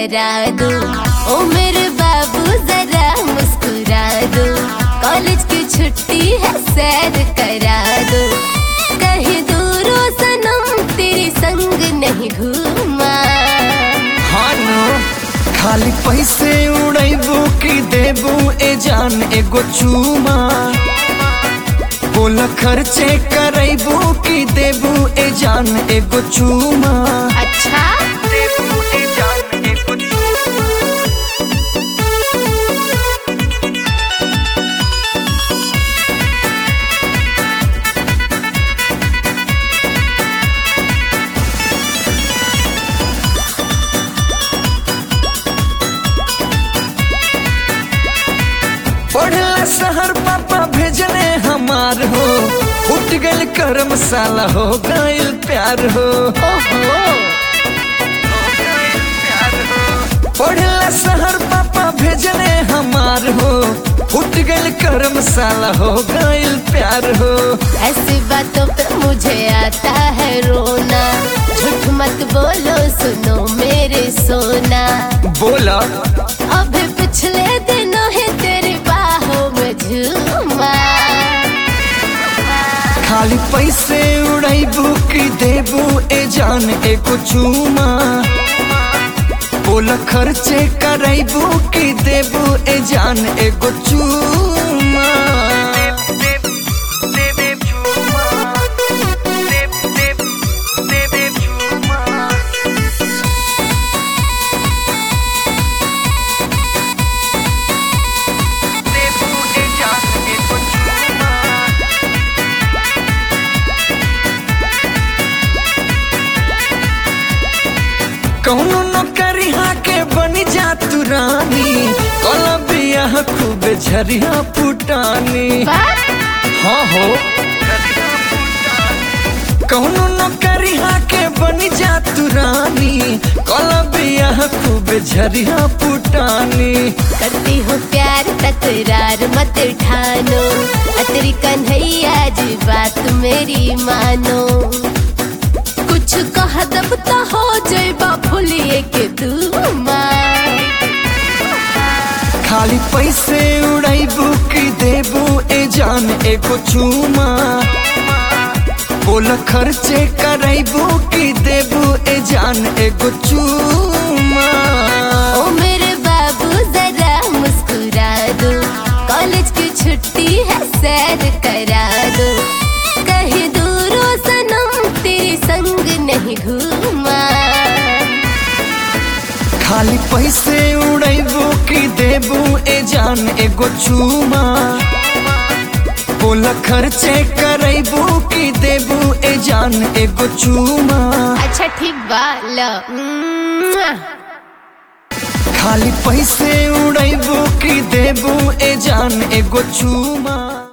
करा दो ओ मेरे बाबू जरा मुस्कुरा दो कॉलेज की छुट्टी है सैर करा दो कहीं दूरों सनम तेरे संग नहीं घूमा हानो खाली पैसे उड़ैबू की देबू ए जान एगो चूमा बोल खर्चे करैबू की देबू ए जान एगो चूमा अच्छा देबू ए जान एगो चूमा पढ़ला शहर पापा भेजने हमार हो उठ गल करम साला हो गइल प्यार हो ओहो पढ़ला शहर पापा भेजने हमार हो उठ गल करम साला हो गइल प्यार हो ऐसी बातों पे मुझे आता है रोना झूठ मत बोलो सुनो मेरे सोना बोला अभी पिछले दिनों है तेरी बाहों में झूमा खाली पैसे उड़ैबू की देबू ए जान एको चूमा बोल खर्चे करैबू की देबू ए जान एगो चूमा कौनो नौकरिया के बनी जा तू रानी कल बियाह खूब झरिया पुटानी हाँ हो कौनो नौकरिया के बनी जा तू रानी कल बियाह खूब झरिया पुटानी करती हूँ प्यार तकरार मत ठानो अतरी कन्हैया जी बात मेरी मानो कुछ कह दब तो हो जाइबा फुलिए के दूमा खाली पैसे उड़ैबू की देबू ए जान एको चूमा बोल खर्चे करैबू की देबू ए जान एगो चूमा ओ मेरे बाबू जरा मुस्कुरा दो कॉलेज की छुट्टी है सैर करा दो कहीं दूरों सनम तेरे संग नहीं घूमा खाली पैसे उड़ैबू की देबू ए जान एगो चूमा बोल खर्चे करैबू की देबू ए जान एगो चूमा अच्छा ठीक बा लो मुआ। खाली पैसे उड़ैबू की देबू ए जान एगो चूमा